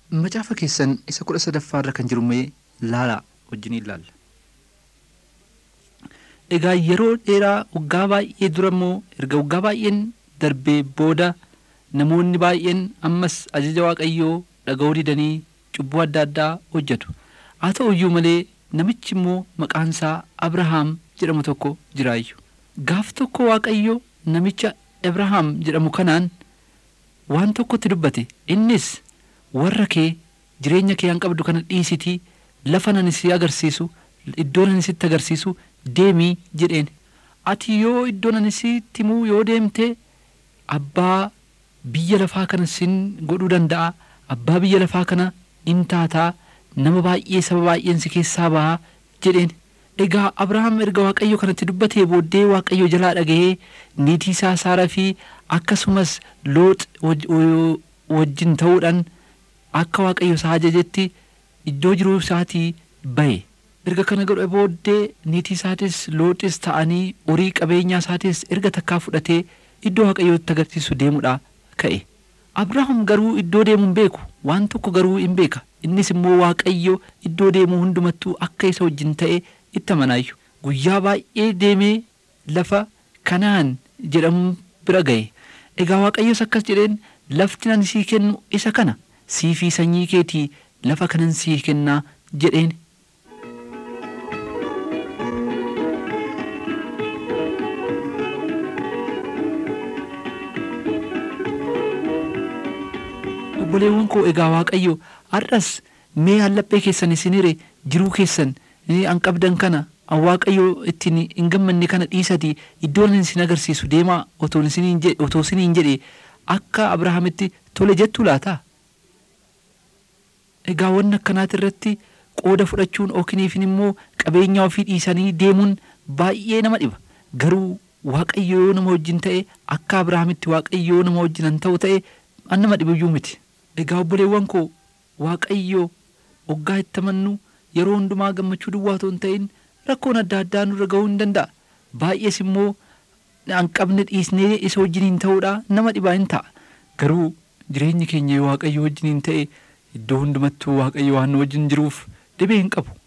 macaafa keessan isa kudha sadaffaa irra kan jiru mee laalaa wajjiniin ilaalla. Egaa yeroo dheeraa waggaa baay'ee dura immoo erga waggaa baay'een darbee booda namoonni baay'een ammas ajaja waaqayyoo dhaga'uu didanii cubbuu adda addaa hojjetu. Haa ta'u iyyuu malee namichi immoo maqaan isaa Abrahaam jedhamu tokko jiraayyu. Gaaf tokko waaqayyo namicha Abrahaam jedhamu kanaan waan tokkotti dubbate innis warra kee jireenya kee han qabdu kana dhiisitii lafa nan si agarsiisu iddoo nan sitti agarsiisu deemii jedheen ati yoo iddoo nan sitti himuu yoo deemte abbaa biyya lafaa kana sin godhuu danda'a abbaa biyya lafaa kana in taataa nama baay'ee saba baay'een si keessaa bahaa jedheen egaa abrahaam erga waaqayyo kanatti dubbatee booddee waaqayyo jalaa dhaga'ee niitii isaa saaraa fi akkasumas loox wajjin ta'uudhaan akka waaqayyo isaa ajajetti iddoo jiruu isaatii bahe erga kana godhe booddee niitii isaatis looxis ta'anii horii qabeenyaa isaatis erga takkaa fudhatee iddoo waaqayyootti agarsiisu deemuudha ka'e abrahaam garuu iddoo deemu hin beeku waan tokko garuu hin beeka innis immoo waaqayyo iddoo deemu hundumattuu akka isa wajjin ta'e itti amanaayyu guyyaa baay'ee deemee lafa kanaan jedhamu bira ga'e egaa waaqayyos akkas jedheen lafti nan sii kennu isa kana sii fi sanyii keetii lafa kanan sii kennaa jedheen obboleewwan koo egaa waaqayyo har'as mee hallaphee keessan isin hire jiruu keessan an qabdan kana an waaqayyo ittiin hin gammanne kana dhiisati iddoo nan isin agarsiisu deemaa otoo isiniin jedhe akka abrahaamitti tole jettu laata egaa wanni akkanaati irratti qooda fudhachuun ookiniifin immoo qabeenya ofii dhiisanii deemuun baay'ee nama dhiba garuu waaqayyo yoo nama wajjin ta'e akka abrahaamitti waaqayyo yoo nama wajjin an ta'u ta'e an nama dhibiyyuu miti egaa obboleewwan koo waaqayyo waggaa itti amannu yeroo hundumaa gammachuu duwwaa otoo hin ta'in rakkoon adda addaa nurra ga'uu hin danda'a baay'ees immoo an qabne dhiisnee isa wajjiniin ta'uudha nama dhibaa hin ta'a garuu jireenyi keenya waaqayyo wajjiniin ta'e iddoo hundumattuu waaqayyo waan nu wajjin jiruuf dhibee hin qabu